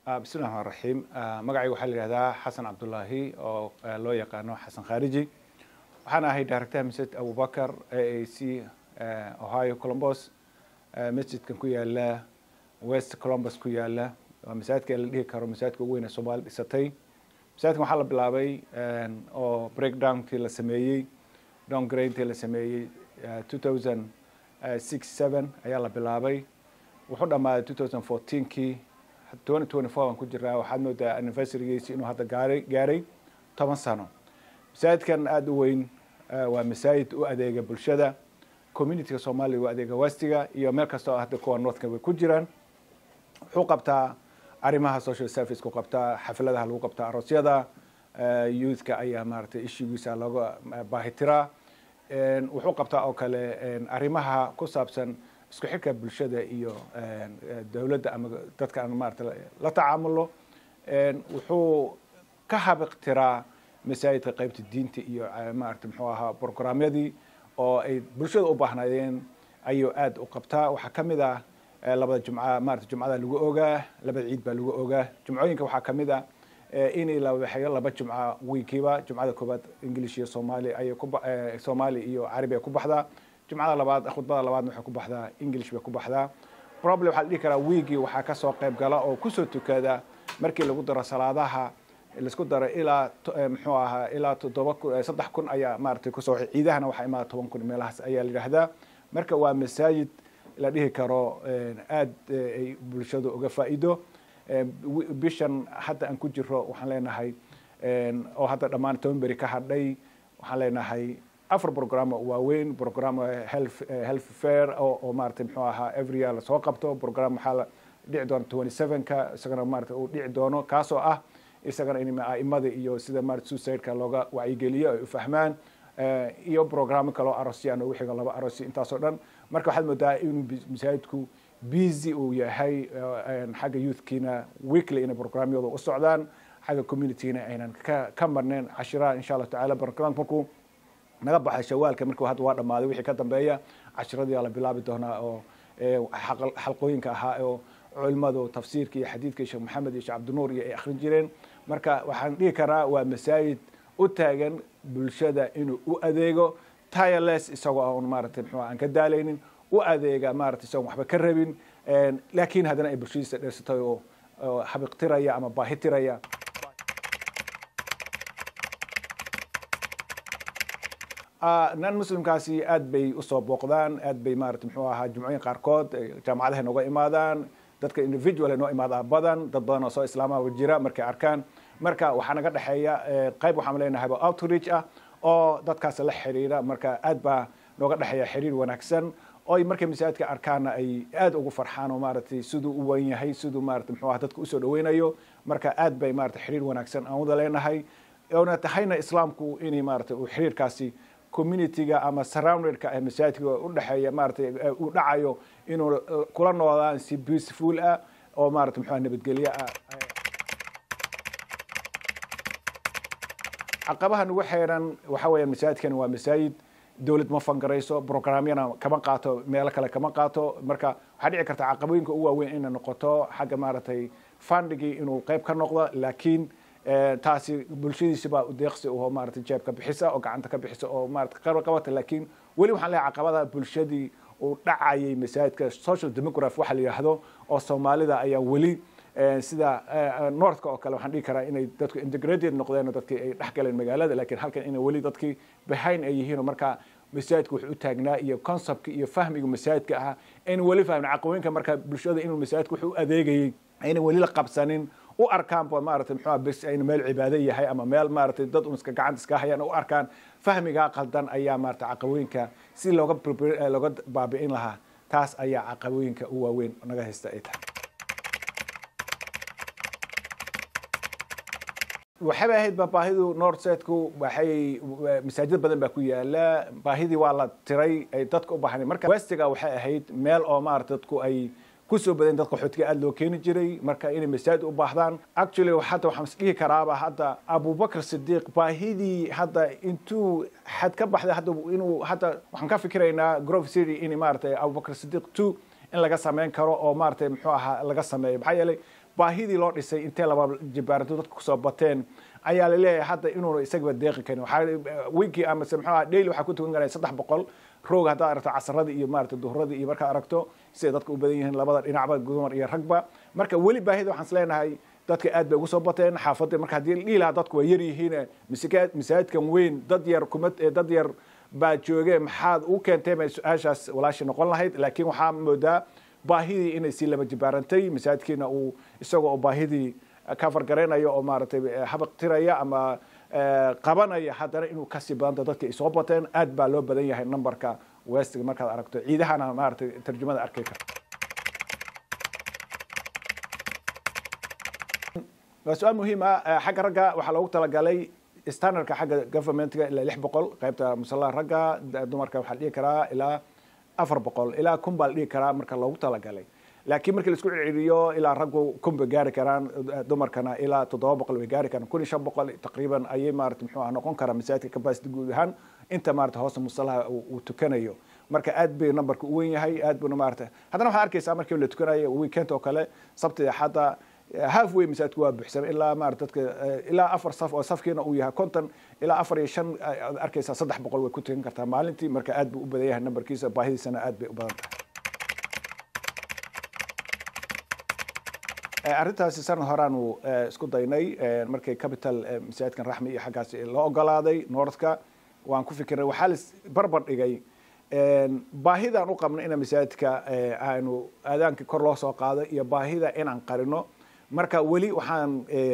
bismi llahi raxmaan raxiim magacayga waxaa la yihahdaa xasan cabdullaahi oo loo yaqaano xasan khariji waxaan ahay director masjid abubakar a a c ohio colombos masjidkan ku yaala west colombus ku yaala waa masaajidka la dhihi karo masaajidka ugu weyn ee soomaali dhisatay masaajidkan waxaa la bilaabay oo breakdownkii la sameeyey downgraintii la sameeyey two thousand six seven ayaa la bilaabay wuxuu dhammaaday two thousand fourteenkii twenty twenty four aan ku jiraa waxaad moodaa anniversarygiisi inuu hadda gaaray gaaray toban sano masaajidkan aada u weyn waa masaajid u adeega bulshada communityga soomaaliya u adeega westiga iyo meel kasta oo hadda kuwa northka way ku jiraan wuxuu qabtaa arrimaha social service ku qabtaa xafladaha lagu qabtaa aroosyada youthka ayaa maaragtay ishigiisa looga baahitiraa wuxuu qabtaa oo kale arrimaha ku saabsan isku xirka bulshada iyo dowladda ama dadka aan maarata la tacaamulo wuxuu ka habiqtiraa masaajidka qaybta diinta iyo maarata muxuu ahaa programyadii oo ay bulshada u baahnaayeen ayuu aada u qabtaa waxaa ka mid ah labada jumca maarata jumcada lagu ogaa labada ciid baa lagu ogaa jumcooyinka waxaa kamid ah in la waxeeyo laba jumca wiikiiba jumcada koobaad english iyo soomaali ayay ku soomaali iyo carabi ay ku baxdaa jumcada labaad khudbada labaadna waxay ku baxdaa english bay ku baxdaa problem waxaa la dhihi karaa wiigii waxaa kasoo qayb gala oo kusoo tukada markii lagu daro salaadaha laisku daro ilaa muxuu ahaa ilaa toddoba kun saddex kun ayaa maaragtay kusoo ciidahana waxaa imaada toban kun meelahaas ayaa la yidhaahdaa marka waa masaajid la dhihi karo aada ay bulshadu uga faa'iido bishan hadda aan ku jiro waxaan leenahay oo hadda dhammaan toban beri ka hadhay waxaan leenahay afar programo waaweyn program health health fair oo oo maaragtay muxuu ahaa every year lasoo qabto program waxaa la dhici doona twenty seven-ka isagana maarata uu dhici doono kaasoo ah isagana in aimada iyo sida maarata suicide-ka looga wacyigeliyo ay u fahmaan iyo programo kaloo arosyaan ugu xigo laba arosy intaasoo dhan marka waxaad moodaa inuu masaajidku busy uu yahay xagga youthkiina weekly inay programyadu u socdaan xagga communityna aynan ka ka marneen cashiraha insha allahu tacala barnaamij markuu naga baxay shawaalka markuu hadda waa dhammaaday wixii ka dambeeya cashiradii la bilaabi doonaa oo xalqooyinka ahaa oo culimadu tafsiirka iyo xadiidka sheekh maxamed iyo sheekh cabdinuur iyo ay akhrin jireen marka waxaan dhihi karaa waa masaajid u taagan bulshada inuu u adeego tireless isagoo aan maaragtay muxuu aan ka daalaynin u adeega maaragtay isagoon waxba ka rabin laakiin haddana ay bulshadiisa dheersatay oo habiqtiraya ama baahitiraya nan muslimkaasi aad bay usoo booqdaan aad bay maarata muxuu ahaa jumcooyin qaarkood jaamacadaha nooga imaadaan dadka individual noo imaadaa badan dad badan oo soo islaamaba jira markay arkaan marka waxaa naga dhexeeya qayb waxaan leenahay outreach ah oo dadkaas la xiriira marka aad baa nooga dhexeeya xiriir wanaagsan oy markay masaajidka arkaana ay aad ugu farxaan oo maaragtay siduu u wan yahay siduu maarata muxuu aha dadka usoo dhaweynayo marka aad bay maarata xiriir wanaagsan aan wada leenahay oona tahayna islaamku inay maarata uu xiriirkaasi communityga ama surroundedka ee masaajidka u dhexeeya maaratay uu dhacayo inuu kula noodaan si peaceful ah oo maarata muxua nabadgelyo ah caqabaha nagu xeeran waxa weeya masaajidkani waa masaajid dowlad ma fangarayso programyana kama qaato meelo kale kama qaato marka waxaa dhici karta caqabooyinka ugu waaweyn inay noqoto xagga maaragtay fundigii inuu qayb ka noqdo laakiin taasi bulshadiisi baa udeeqsi oo maarata jeebka bixisa oo gacanta ka bixisa oo maarata qarba qabata laakiin weli waxaan leeyahay caqabada bulshadii uu dhacayay masaajidka social demography waxa la yidhaahdo oo soomaalida ayaa weli sida northka oo kale waxaan dhihi karaa inay dadku integrated noqdeen oo dadkii ay dhex galeen magaalada laakiin halkan inay weli dadkii behind ay yihiin oo marka masaajidka wuxuu u taagnaa iyo conceptka iyo fahmiga masaajidka ahaa ayna weli fahmin caqabooyinka marka bulshada inuu masaajidka wuxuu u adeegayay ayna weli la qabsanin u arkaan ba maarata muxua bes ayna meel cibaado yahay ama meel maaratay dad un iska gacanta iska hayaan u arkaan fahmigaa qaldan ayaa maarata caqabooyinka si looga looga baabi'in lahaa taas ayaa caqabooyinka u waaweyn naga haysta ay tahay waxayba ahayd ba baahidu northsetku waxay masaajid badan baa ku yaala baahidii waa la tiray ay dadka u baahnay marka westiga waxay ahayd meel oo maarata dadku ay kusoo badan dadka qaxootiga aada loo keeni jiray marka inay masaajid u baahdaan actually hadda waxaan is dhihi karaaba hadda abubakr sidiiq baahidii hadda intuu xad ka baxday hadda inuu hadda waxaan ka fikiraynaa grove city in maaragtay abubakr sidiiq two in laga sameyn karo oo maaragtay muxuu ahaa laga sameeyo maxaa yeelay baahidii loo dhisay intee laba jibaaranto dadka kusoo bateen ayaa la leeyahay hadda inuuna isagaba deeqi karin waxaa winkii amase muxuu aha daily waxaa ku tukan karaya saddex boqol roog haddaad aragto casaradii iyo maarata duhuradii iyo markaad aragto siday dadka u badan yihiin labada dhinacba dumar iyo ragba marka weli baahida waxaan is leenahay dadka aad bay ugu soo bateen xaafadda marka haddii la dhihi lahaa dadku waa yar yihiin masaajidkan weyn dad yar kuma dad yar baa jooge maxaad u keentay bay su-aashaas walaashii noqon lahayd laakiin waxaa moodaa baahidii inay sii laba jibaarantay masaajidkiina uu isagoo oo baahidii ka fargaraynayo oo maaragtay habaq tiraya ama qabanaya haddana inuu kasii badanta dadka ay soo bateen aad baa loo badan yahay numberka westiga markaad aragto ciidahana maaragtay tarjumada arkay karta waa su-aal muhiim ah xagga ragga waxaa loogu talagalay standardka xagga governmentka ilaa lix boqol qaybta musallaha ragga dumarka waxaa la dhihi karaa ilaa afar boqol ilaa kun baa la dhihi karaa marka loogu talagalay laakiin markii laisku celceliyo ilaa raggu kun bay gaari karaan dumarkana ilaa toddoba boqol bay gaari karaan kun iyo shan boqol taqriiban ayay maarata muxuu ah noqon karaa masaajidka capacity guud ahaan inta maarata hoosta musallaha uu tukanayo marka aad bay numberka u wen yahay aad buna maarata haddana waxaad arkaysaa markii la tukanayo weekend oo kale sabti axadda half way masaajidku waa buuxsamay ilaa maarata dadka ilaa afar saf oo safkiina uu yahay konton ilaa afar iyo shan aad arkaysaa saddex boqol way ku tukan kartaa maalintii marka aad buu u badan yahay numberkiisa baahidiisana aad bay u badan tahay arrintaasi sanad horaanu isku daynay markay capital masaajidkan raxmi iyo xaggaas loo ogolaaday northka waan ku fikiray waxaa la barbar dhigay baahidaan u qabno ina masaajidka aanu aadaanka kor loo soo qaado iyo baahida inaan qarino marka weli waxaan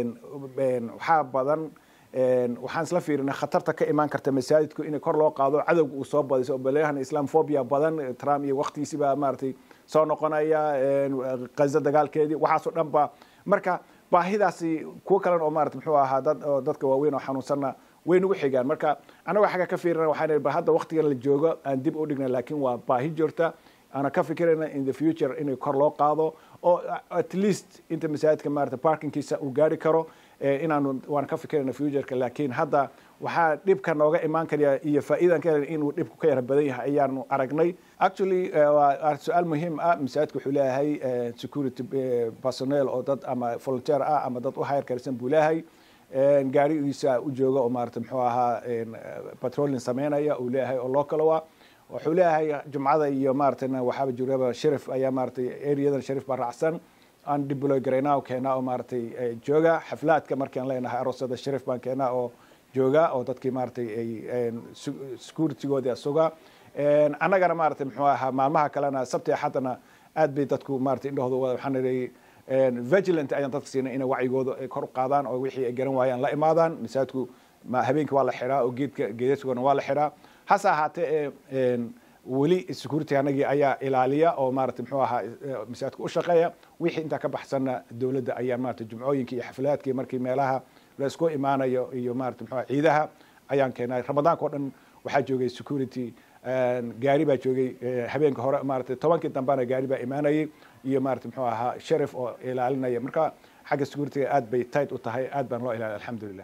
waxaa badan waxaan isla fiirinay khatarta ka imaan karta masaajidku in kor loo qaado cadowga uu soo badayso oo baleyahan islamphobia badan trump iyo waktigiisiba maaragtay soo noqonaya gaza dagaalkeedii waxaasoo dhan ba marka baahidaasi kuwo kalen oo maarata muxuu ahaa dad oo dadka waaweyn oo xanuunsanna way nagu xigaan marka annagoo xagga ka fiirina waxaan ba hadda waktigan la joogo aan dib u dhigna laakiin waa baahi joogta ana ka fikirayna in the future inay kor loo qaado oo at least inta masaajidka maarata parkingkiisa uu gaari karo inaanu waan ka fikirayna futureka laakiin hadda waxaa dhibka nooga imaan karaya iyo faa'iidan ka inuu dhibku ka yara badan yahay ayaanu aragnay actually waa su-aal muhiim ah masaajidka wuxuu leeyahay security personnel oo dad ama volunteer ah ama dad u hayr karsan buu leeyahay gaarigiisa u jooga oo maarata muxuu ahaa patrolling sameynaya uu leeyahay oo local ah wuxuu leeyahay jumcada iyo maaratana waxaaba jiraba sharif ayaa maaratay areadan sharif baa raacsan aan dibloy garaynaa keenaa oo maaratay jooga xaflaadka markaan leenahay aroosada sharif baan keenaa oo jooga oo dadkii maaratay ay securitygoodii suga annagana maaratay muxuu ahaa maalmaha kalena sabti axadana aad bay dadku maaratay indhahooda waxaan idhi vigilant ayaan dadka siinay inay wacyigooda ay kor u qaadaan oo wixii ay garan waayaan la imaadaan masaajidku habeenkii waa la xiraa oo geedka geedasugana waa la xiraa hase ahaatee weli security anagii ayaa ilaaliya oo maarata muxuu ahaa masaajidka u shaqeeya wixii intaa ka baxsanna dowladda ayaa maarata jumcooyinka iyo xaflaadkii markii meelaha la isku imaanayo iyo maarata muxuu ciidaha ayaan keenay ramadaanka o dhan waxaa joogay security gaari baa joogay habeenka hore maarata tobankii dambena gaari baa imaanayay iyo maarata muxuu ahaa sharif oo ilaalinaya marka xagga securityga aad bay tight u tahay aad baan loo ilaaliya alxamdulilah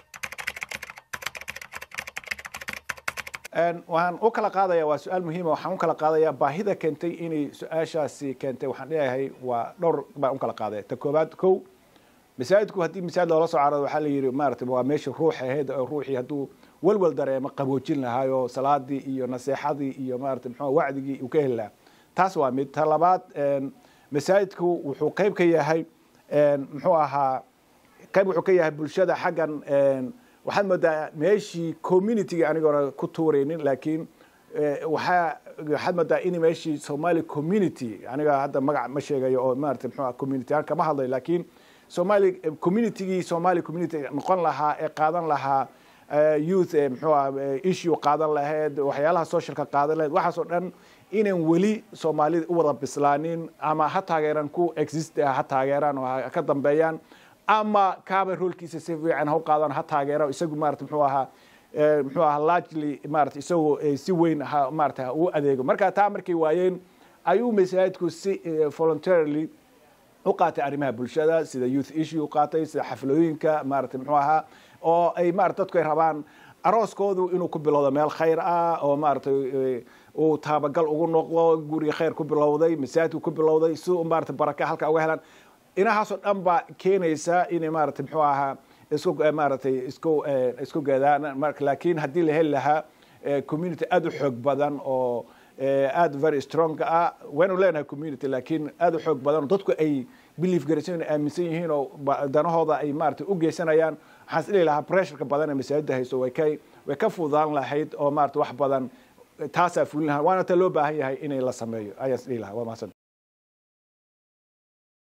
waxaan u kala qaadaya waa su-aal muhiima waxaan u kala qaadaya baahida keentay inay su-aashaasi keentay waxaan leeyahay waa dhowr baan u kala qaadaya ta koobaad kow masaajidku haddii masaajid loola soo carado waxaa la yidhi maarata waa meesha ruux ahayd oo ruuxii hadduu walwal dareemo qaboojin lahaayo salaadii iyo naseexadii iyo maarata muxuu wacdigii uu ka heli lahaa taas waa mid ta labaad masaajidku wuxuu qayb ka yahay muxuu ahaa qayb wuxuu ka yahay bulshada xaggan waxaad moodaa meeshii communityga anigoona ku tuuraynin laakiin waxaa waxaad moodaa in meeshii somali community aniga hadda magac ma sheegayo oo maarata muxuu community aan kama hadlayo laakiin somali communitygii somali community noqon lahaa ee qaadan lahaa youth muxuu ah issue qaadan lahayd waxyaalaha socialka qaadan lahayd waxaas oo dhan inaan weli soomaalida u wada bislaanin ama ha taageeraan ku exist ha taageeraan oo ha ka dambeeyaan ama kaaba roolkiisa si fiican ha u qaadaan ha taageero isagu maarata muxuu ahaa muxuu ahaa largely maarata isagoo si weyn ha maarata ha u adeego marka taa markay waayeen ayuu masaajidku si voluntarily u qaatay arrimaha bulshada sida youth issue u qaatay sida xaflooyinka maarata muxuu ahaa oo ay maarata dadku ay rabaan arooskoodu inuu ku bilowdo meel khayr ah oo maarata uu taabagal ugu noqdo guriga khayr ku bilowday masaajidku ku bilowday si maarata baraka halka uga helaan inahaasoo dhan baa keenaysa inay maaragtay muxuu ahaa isku maaragtay isku isku geedaan marka laakiin haddii la heli lahaa community aada u xoog badan oo aada very strong ah waynu leenahay community laakiin aada u xoog badan oo dadku ay belief garaysan aaminsan yihiin oo danahooda ay maaragtay u geysanayaan waxaan is dhihi lahaa pressureka badan ee masaajidda hayso way ka way ka fududaan lahayd oo maaragtay wax badan taasaa fulin lahaa waana ta loo baahan yahay inay la sameeyo ayaan is dhihi lahaa waa mahadsan